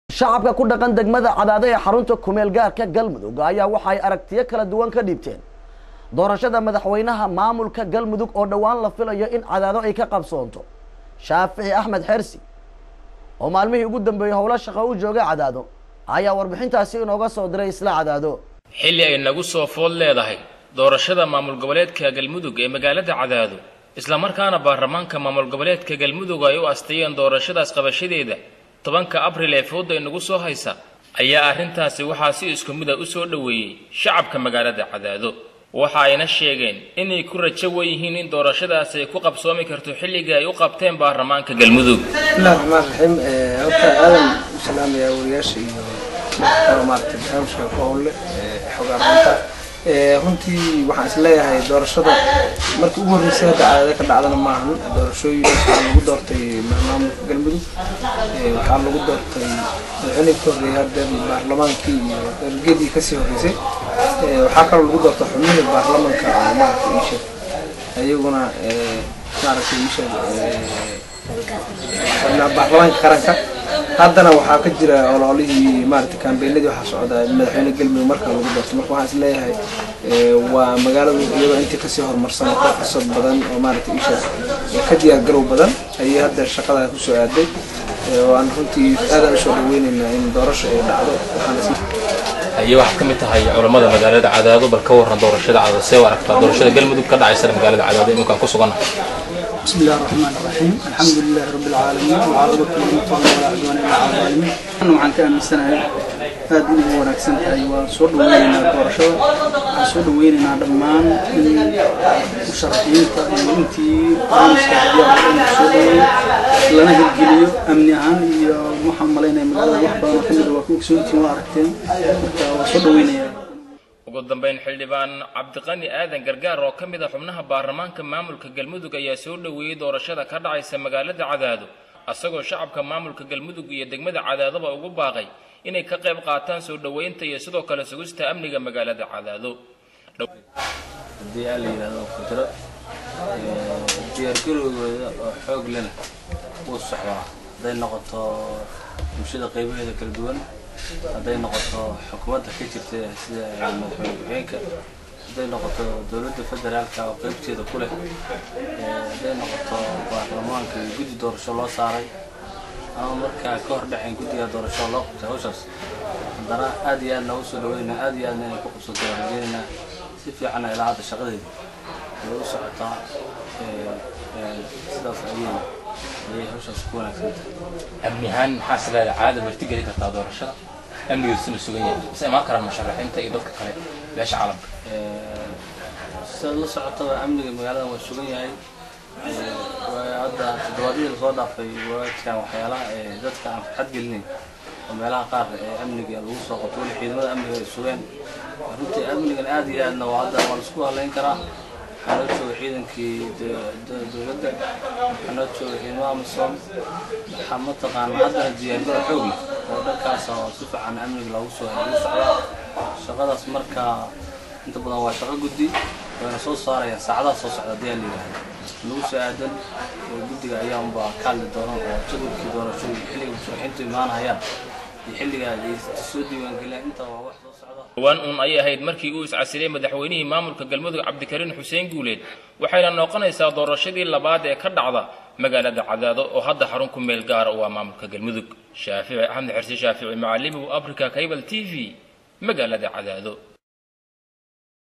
shacabka ku dhaqan degmada cadaado ee xarunta kumeel gaarka galmudug ayaa waxa ay aragtiyo kala duwan ka dhiibteen doorashada madaxweynaha maamulka galmudug oo dhowaan la filayo in cadaado ay ka qabsoonto shaafici axmed xersi oo maalmihii ugu dambeeyey howlo shaqo u joogay cadaado ayaa warbixintaasi inooga soo diray isla cadaado xilli ay nagu soo food leedahay doorashada maamul goboleedka galmudug ee magaalada cadaado islamarkaana baarlamaanka maamul goboleedka galmudug ay u asteeyeen doorashadaas qabashadeeda tobanka abril ee fooda inagu soo haysa ayaa arrintaasi waxaa si isku mid a u soo dhoweeyey shacabka magaalada cadaado waxa ayna sheegeen inay ku rajo weyihiin in doorashadaasi ay ku qabsoomi karto xilligii ay u qabteen baarlamaanka galmudug bismillahi raxmaan raxiim horta aadan u salaamayaa wariyaasha iyo maaragtay barnaamijka koolle xogaaranta runtii waxaan is leeyahay doorashada markii ugu horreysay hadda caadada ka dhacdana maahan doorashooyin waxaa lagu doortay maamulka galmudug waxaa lagu doortay madaxweynihii ka horreeyay hadda baarlamaankii iyo dalgeedii kasii horreysay waxaa kaloo lagu doortay xubnihii baarlamanka maaragtay iisheeg ayaguna maaragtay iisheeg baarlamaanka qaranka haddana waxaa ka jira ololihii maaragtay kaambeenadii waxaa socda madaxweyne galmudug marka lagu doorto marka waxaan is leeyahay waa magaaladu iyadoo intii kasii horumarsan oo ka fursad badan oo maaragtay isha ka diyaar garow badan ayay hadda shaqada kusoo aaday waan runtii aadaan usoo dhaweyneynaa in doorasho ay dhacdo waxaan is ayay waxaad ka mid tahay culammada magaalada cadaado bal ka warran doorashada cadaado see u aragtaa doorashada galmudug ka dhacaysana magaalada cadaado iminkaan ku sugannahay بسم الله الرحمن الرحيم الحمد لله رب العالمين والعاقبة للمتقين ولا عدوان إلا على الظالمين أنا waxaan ka aaminsanahay aad inay u wanaagsan tahay waan soo dhaweynaynaa doorashada waxaan soo dhaweynaynaa dhammaan in musharaxiinta iyo intii barnaamijka hadiyaa in soo dhaweeyo lana hirgeliyo amni ahaan iyo waxaan malaynaya magaalada wax badan oo kamid waa ku ogsoontiin waa aragteen marka waa soo dhaweynayaa ugu dambeyn xildhibaan cabdiqani aadan gargaar oo ka mid a xubnaha baarlamaanka maamulka galmudug ayaa soo dhoweeyey doorashada ka dhacaysa magaalada cadaado asagoo shacabka maamulka galmudug iyo degmada cadaadaba ugu baaqay inay ka qayb qaataan soo dhoweynta iyo sidoo kale sugista amniga magaalada cadaado haddii aa la yidhahdo kudro diyaargarowgooda oo xoog lena wuu socdaa hadday noqoto bulshada qaybaheeda kala duwan hadday noqoto xukuumadda ka jirta sida madaxweyne ku-xigeenka hadday noqoto dowladda federaalka oo qaybteeda ku leh hadday noqoto baarlamaanka iyo guddi doorasho loo saaray ama markaa ka hor dhexayn guddiga doorasho loo qabtay hawshaas haddana aad iyo aad noogu soo dhaweynaa aad iyo aadna inay ku qabsato waan rajeynaynaa si fiicanna ilaa hadda shaqadeeda way u socotaa sidaas ayay ayay hawshaas ku wanaagsan tahay amni ahaan maxaa is leedahay caadada marti geli kartaa doorashada amnigeedusuna sugan yahay se imaan karaan musharaxiinta iyo dadka kale beesha caalamka sidaad la socotaba amniga magaalada waa sugan yahay hadda toddobaadyadii lasoo dhaafay waadkaan waxyaalaha ee dadka aan farxad gelinayn oo meelaha qaar ee amniga lagu soo qabto weli ciidamada amniga ay sugeen runtii amnigan aad iyo aadna waa hadda waa laisku halayn karaa waxaa noo jooga ciidankii dowladda waxaa noo jooga ciidamada amisom waxaa mataqaana haddana diyaargaro xoog leh oo dhankaas oo si fiican amniga loogu soo lagu socdaa shaqadaas markaa inta badan waa shaqo guddi wayna soo saarayaan saacadaha soo socda haddii aa la yidhaahdo lagu soo aadan oo guddiga ayaa unbaa ka hadli doona oo jadwalkii doorasho iyo xilliga musharaxiintu imaanayaan iyo xilliga ay soo diiwaangeliyaan intaa waa wax soo socda dhowaan uun ayay ahayd markii uu iscasilay madaxweynihii maamulka galmudug cabdikariin xuseen guuleed waxayna noqonaysaa doorashadii labaad ee ka dhacda magaalada cadaado oo hadda xarun ku meel gaara u ah maamulka galmudug shaafici axmed xersi shaafici macalimigu africa cable t v magaalada cadaado